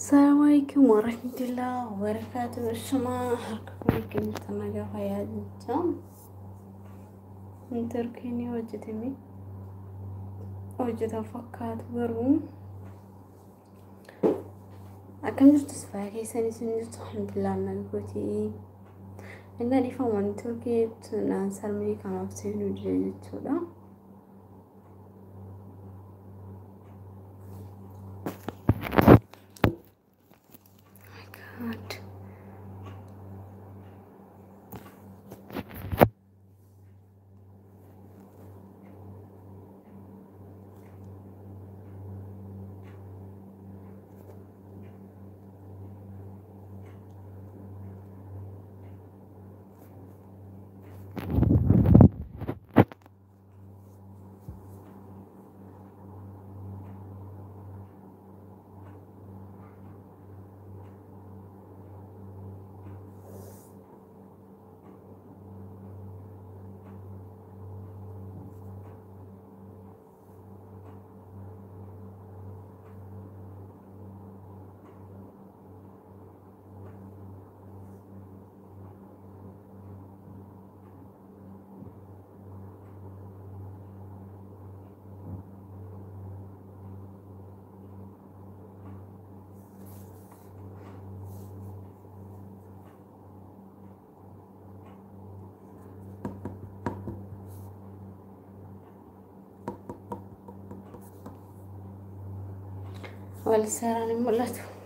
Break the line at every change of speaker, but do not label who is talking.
Assalamu alaikum warahmatullahi wabarakatuh. Shuma harka kuma keenya nagaa fayyaa jecha. Intarkiin hojjetame hojjetan fakkaatu garuu akkam jirtus fayyaa keessanii sun jirtu alhamdulillah nagagooti. Inni dhiifaman turkii naan sarmii kanaaf seenuu jira jechuudha. God. wal saraan hin mul'atu.